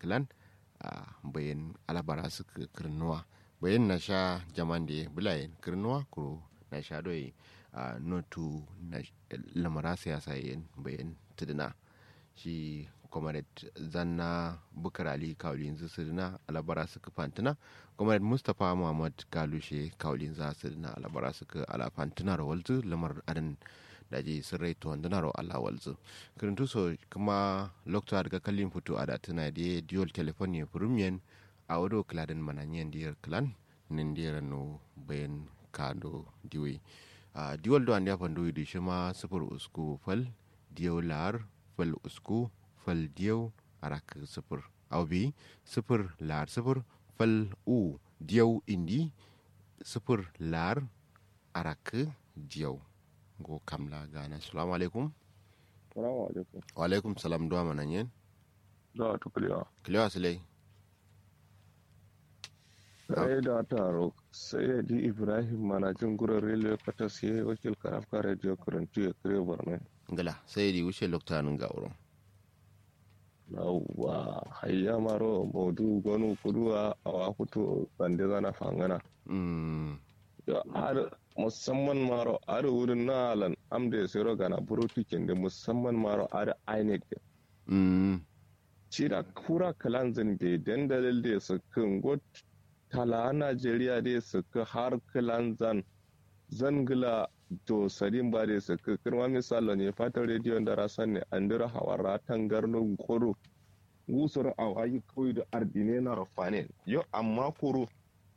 clan a bayan alabara su kirnuwa bayan na sha jaman da bulayen kirnuwa kuro na sha doyi a notu na lamara siyasa yin bayan tuduna shi comrade zanna bukar ali kaulin zu sirna alabara suka fantuna comrade mustapha muhammad galushe kaulin za sirna alabara suka alafantuna rawalzu lamar adan da je sun rai to wanda ro Allah walzu kirintu so kuma lokta daga kallin fito a da tana da dual telephone ne premium a wado kladen mananyen diyar clan nin diyar no bayan kado diwe a dual do an ya fando yi shi ma sufur usku fal diyo lar fal usku fal diyo arak sufur aubi sufur lar sufur fal u diyo indi sufur lar arak diyo go kamla gana assalamu alaikum salamu alaikum wa alaikum salam duwa manan yin da ta kulewa kilewa silai sai da taro sai ya di ibrahim manajin gurin rediyo kata sai wakil karafka rediyo karantu ya kare barnai gala sai di wuce loktanin ga wurin yawwa hayya maro maudu gonu kuduwa a wakuto bande zana fangana har musamman maro har wurin na alan amda ya sayar gana burotikin da musamman maro har inec cira kura kalanzin da dandalin da su kan got tala najeriya da su ka har kalanzan zangila to sadin ba da su ka kirma misalo ne fatan rediyon da rasan ne an dira hawara tangarnin koro gusar a wayi kawai da ardine na rafane yau amma koro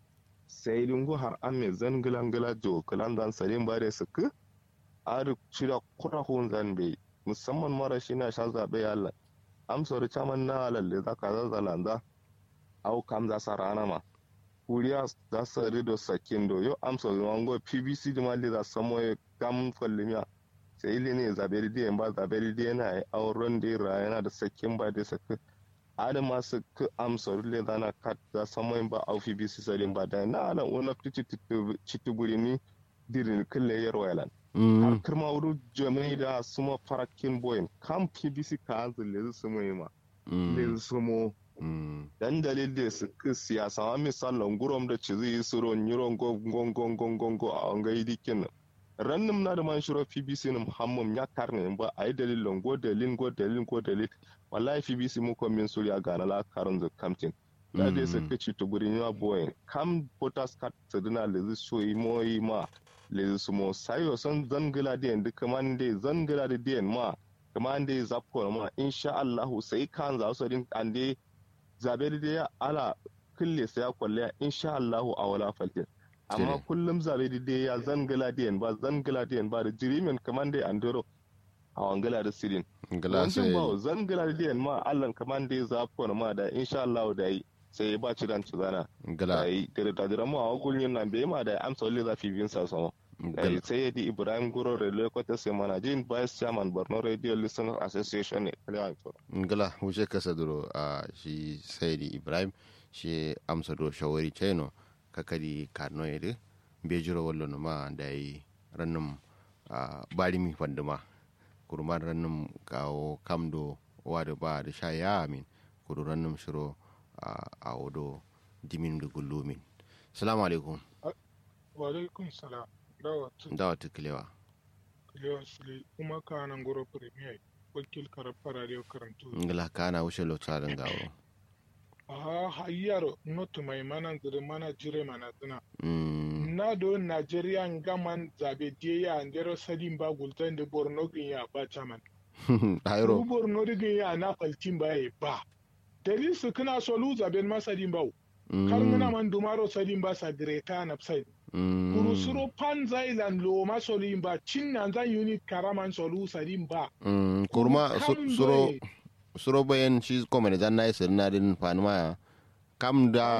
sai dungu har an mai zangilangila jo kalanzan sadin ba da su ka ar shida kura hun zan bai musamman mara shi na sha zaɓe yalla amsar caman na lalle za ka zazzalanza au kam za sa rana ma kuriya za su rido sakin do yo amsar wango pbc da mali za samo ya kam kwallimiya sai ili ne zabe da ba zabe da yana yi auren da ya yana da sakin ba da sakin ada masu ka amsar le zana kat za samo ba au pbc salin ba da na alan wani cituburi ni dirin kulle yarwa har kirma wuri jami'ai da suma farakin boyin kan pbc ka hanzu lezu sumo yi ma lezu sumo dan dalil da su ka siyasa ma misalin gurom da ci zai suro niron gongongongongongo a wanga yi dikin nan rannin na da man shiro pbc na muhammad ya karne ba a yi dalilin go dalilin go dalilin go dalil wallahi pbc mu ko min suriya ga na la karon zu kamtin da dai su ka ci tuburin ya boyin kam potas kat sadina lezu so yi mo yi ma le sumo sayo son zangila da yanzu kaman dai zangila da diyan ma kaman dai zapko ma insha Allah sai kan za su din an dai zabe da ya ala kulle sai ya kwalle insha Allah a wala falke amma kullum zabe da ya zangila da ba zangila da ba da jirimin kaman dai andoro a wangala da sirin gala sai ba zangila da ma Allah kaman dai zapko ma da insha Allah da yi sai ba ci dan cizana gala ai da da da mu a gulin nan bai ma da amsa wale za fi bin sa sama ai sai ya di ibrahim guro relay kwata sai mana jin vice chairman borno radio listener association ne kalewa to gala wuce kasa duro a shi sai di ibrahim shi amsa do shawari cheno kakadi karno yede bejiro wallo no ma da yi rannum bari mi fanduma kurman rannum kawo kamdo wada ba da sha ya amin kudu rannum shiro a wodo dimin da gullumin salamu alaikum wa alaikum salam dawa tukilewa kilewa sule kuma ka nan goro premier wakil karfa radio karantu ngila kana wuce lokacin gawo aha hayyaro notu mai mana zire mana jire mana zina na do nigeria gaman zabe die ya ndero sadin ba gultan da borno gin ya ba chaman ayro borno gin ya na faltin ba ya ba dalil su kana so lu zaben masadin ba kar ngana man dumaro sadin ba sa greta na side kuru suro pan zailan lo ma solin ba cin nan zan unit karaman solu sadin ba kurma suro suro bayan shi kuma da zanna isir na din fanuma kam da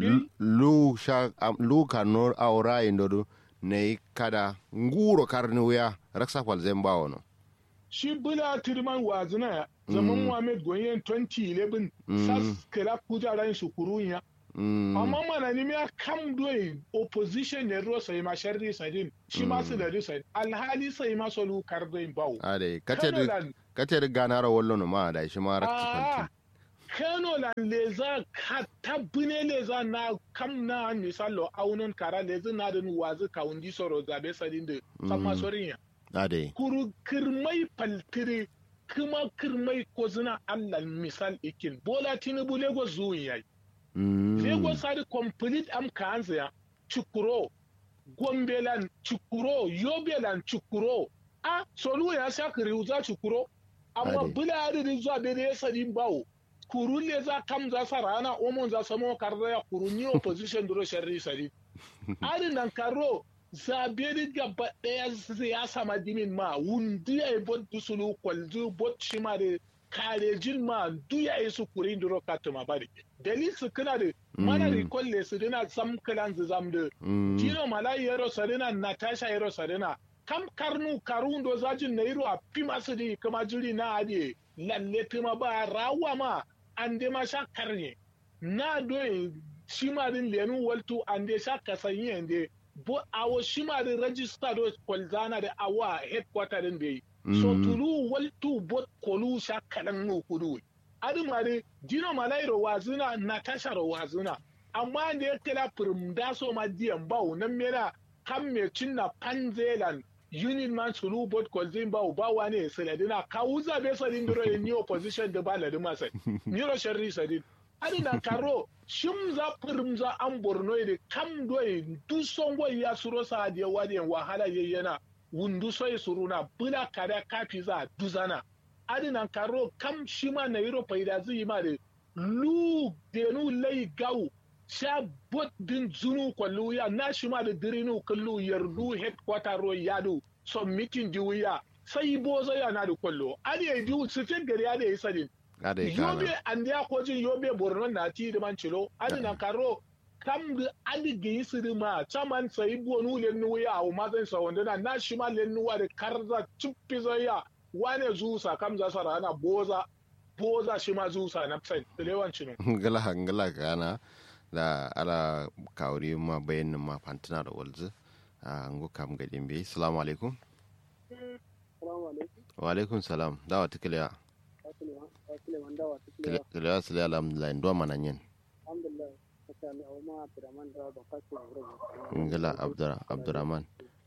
lu sha lu kanor aura indodo ne kada nguro karni wuya raksa kwal zemba wono shi bula tirman wazina zaman Muhammad Gonyen 2011 sas kira kujaran su kurunya amma mana ni ya kam doyi opposition ne ruwa sai ma sharri sadin shi ma su da risa alhali sai ma solu kardoin bawo ade kace kace ganara wallo no ma da shi ma rakti kano lan leza hatta bune leza na kam na misalo aunon kara leza na da wazi kawundi soro zabe sadin da sama sorin ya ade kuru kirmai paltiri kuma kirmai ko zina allah misal ikin bola tinubu lagos zuwa yayi lagos sadi complete am kanza ya chukuro gombelan chukuro yobelan chukuro a solu ya sha kiri za chukuro amma Ade. bula adadin zuwa bere ya sadin bawo kurun le za kam za sa rana omon za samo karza ya kurun ni opposition duro sharri sadin adin nan karo zabe gaba daya ya sama dimin ma wundi ya bot dusulu kwalzu bot shima da karejin ma du ya yi su kurin duro katuma bari dalil su kana da mana Mm. recall le su dina sam kalan zu zam da Tino Malai yero sarina Natasha yero sarina kam karnu karundo zajin na yiro a pima su di kama jiri na adi lalle pima ba rawa ma ande ma sha karne na do shima din lenu waltu ande sha kasanye ande bo awo shima din register do kwalzana da awa headquarter din bai so tulu waltu bot kolu sha kalan no kudu adi mare Dino Malai ro wazina Natasha ro wazina amma da ya kira firmda so ma diyan bau nan mera kan me cinna panzelan union man sulu bot kolzin bau ba wane siladina ka uza be sadin duro ni opposition da ba ladi masai ni ro sharri sadin adina karo shim za firmza an borno da kam doye du songo ya suro sa da wadi wahala yayyana wundu soy suruna bula kada kafi za duzana adina karo kam shima na yiro faida zai ma da lu denu lai gau sha bot din zunu kwallu ya na shi ma da dirinu kallu yardu headquarter ro yadu so meeting di wuya sai bozo ya na da kwallo ade ya di su fin gari ade ya sadin ade yobe kana an ya ko jin yobe borno na ti da man cilo ade na karo kam da ade ga yi siri ma chaman sai bonu le nu ya o ma zan sa wanda na na shi ma le nu wa da karza chuppi ya wane zusa kam za sa rana boza boza shi ma zusa na sai lewan cinu ngala ngala kana da ala kawri ma bayan ma fantina da walzu a ngo kam gadin be assalamu alaikum Salamu alaikum. wa alaikum salam dawa tikliya Asile asile wanda wa tukile. tikliya sile alhamdulillah ndo mananyen Alhamdulillah. Masha Allah Umma Abdurrahman da ba kasu wuri. ngala abdura abdurrahman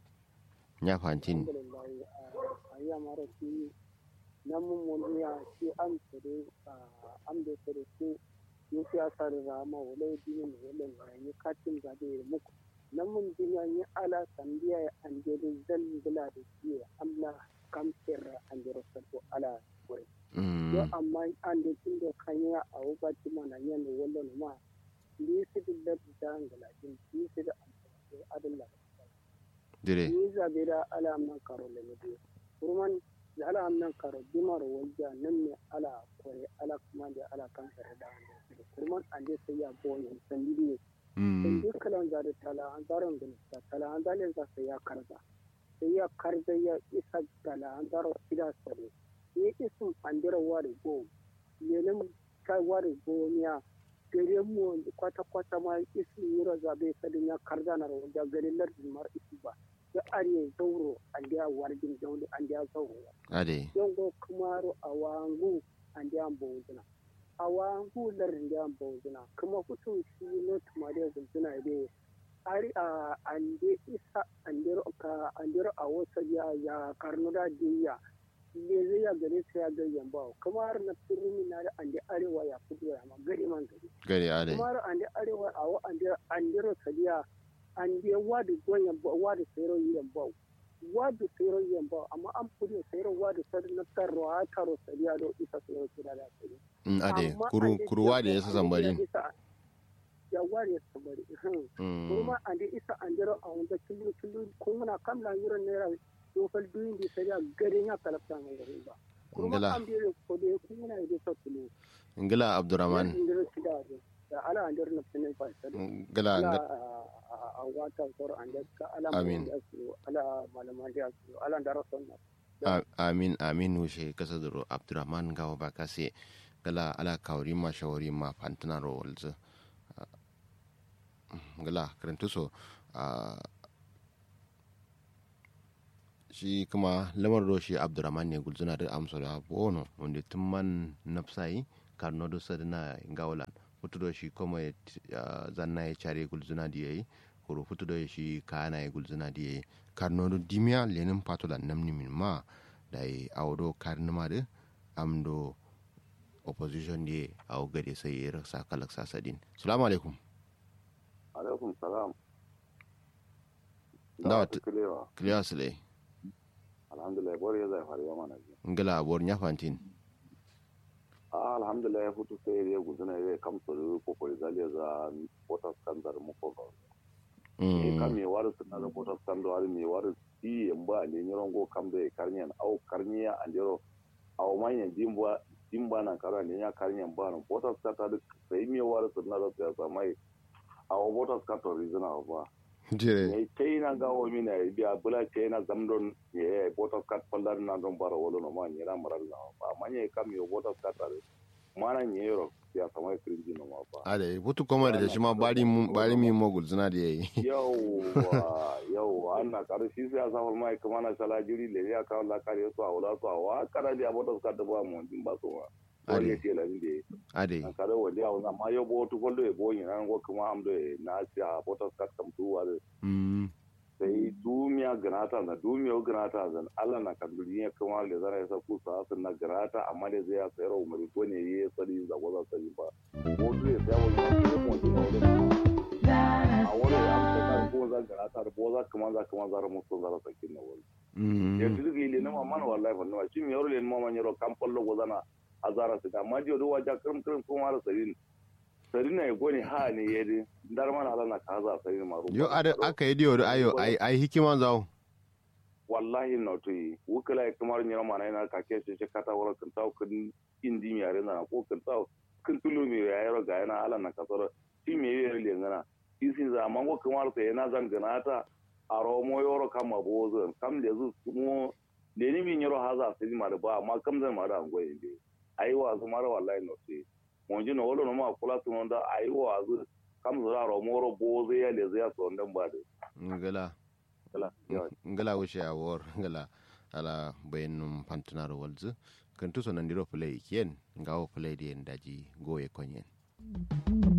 nya fantin Alhamdulillah. A yi amara shi nan mun mun ya shi am tare am da tare shi yi siyasa da rama wala dinin wala ne katin zabe muku. Nan mun dinya ni ala sandiya ya anje da zan bila da shi Allah kam sirra anje rasul ala wuri. yo mm amma an da tun da kanya a wubati mana yan wallo ma ni su da da ngala din ni su da adalla dire ni zabe da ala amnan karo le ne kurman da ala amnan karo dimar wajja nan ne ala kore ala kuma da ala kan sare da kurman an da sai ya boye san bidiyo mm in duk kalan da tala an zaron gani ta tala an zalin za sai ya karza sai ya karza ya isa tala an zaro ida sare ni isun andira wari go lenin kai wari go miya gare mu kwata kwata ma isun yiro zabe sadin ya karza na ro da gare lardin mar isu ba ya are zauro an da warjin jauli an da zauro ade yongo kumaro awangu andi ambozuna awangu larndi ambozuna kuma kutu shi no tumade zunzuna de ari a ande isa andero ka andero a wasa ya ya karnuda diya le zai ya gare sai ya gari yamba kuma har na firmi na da ande arewa ya kudu ya ma gari man gari gari ade kuma har ande arewa a wa ande andero sadiya ande wadu goyen ba wadu sayro yamba wadu sayro yamba amma an fudu sayro wadu sadi na tarro a taro sadiya do isa sayro kira da sadiya Mm, ade Amma kuru ande kuru wade jiya yasa ko zambari ande isa- ya wari ya sambari hmm. mm kuma ande isa andero a wanda tulu tulu kuma na kamla yuro nera dokal duyin di sadiya gari ya kalafta mai gari ba kuma ngala an biyo ko de kuma na ide sa tulu ngala abdurrahman andero sida da ala andero na finin fa sadiya ngala ala ngala a wata sor ande ka ala Amin. da su ala malaman da su ala ndaro sonna A- amin amin wushe kasa duro abdurrahman gawa ba kase gala ala kawri ma shawari ma fantina ro walzu gala karantu so ah, shi kuma lamar ro shi abdurrahman ne gulzuna da amsa da bono wanda tun man nafsayi karno do sadina ngawlan futudo shi kuma uh, zanna ya chare gulzuna di yayi kuro futudo shi kana ya gulzuna di yayi karno do dimya lenin patola namni min ma dai awdo karnuma de amdo opposition di aw gade sai ya rasa kalak sasadin assalamu alaikum alaikum salam da ta kilewa clear sile alhamdulillah bori ya zai faru yamma na ji ngala bor nyafantin a alhamdulillah ya fito sai ya guduna ya kamsa da ko ko zaliya za wata standard mu ko ba e kam me waru sunna da wata standard waru me waru ti yamba ne nyoron go kam da karnyan au karniya andero au manyan jimba jimba nan kara ne ya karnyan ba nan wata standard sai me waru sunna da ta mai au wata standard rizana ba jire ne china ga o mina biya bula china zamdon ye boto kat pandar na don bara wolo no ma nyira maral na ba manye kam yo boto kat are mana nyero ya sama krinji no ma ba ade butu koma da shi ma bari mu bari mi mo gulzuna da yayi yau yau anna kar shi sai asa wal mai kuma na sala jiri le ya ka la kare so awla so wa kara dia boto kat ba mo din ba so wa Ade. wani ce la inde ade an kare wani ya na ma yo boto gollo e bo yin an go kuma am de na sia boto kat kam tu wa mm sai dumiya ganata na dumiya ganata zan Allah na kan duniya kuma da zara ya saku sa sun na ganata amma da zai ya sayar umari ko ne yayi sani da gwaza sani ba ko su ya sayar wani ko mu ji wani a wani ya amsa kan ko za ganata da boza kuma za kuma zara musu zara sakin na wani mm ya tudu ile na mamman wallahi fa nawa shi mi yaro le mamman yaro kan pollo gozana azara su amma jiyo do waja kirim kirim kuma har sarin sarin ne goni ha ne yedi dar mana Allah na kaza sarin maru yo ade aka yi diyo ayo ai ai hikima zawo wallahi no to yi wukala ya kamar nyama mana ina ka ke shi kata wala kan taw kan indi mi are na ko kan taw kan tulu mi ya yaro ga yana ala na kasar shi me yere le ngana isi za man ko kamar ta yana zan gana ta aro mo yoro kama bozo kam le zu mo le ni mi nyoro haza sai ma da ba amma kam zan ma da ngoye be ai wa zu mara wallahi no to mo ji no wolo no ma kula tun da ai wa zu kam zara ro mo ro bozo ya le za so ndan ba da ngala kala yawa ngala wuce a wor ngala ala bayanum pantunar walzu kan tuso nan diro play kien ngawo play di daji goye konyen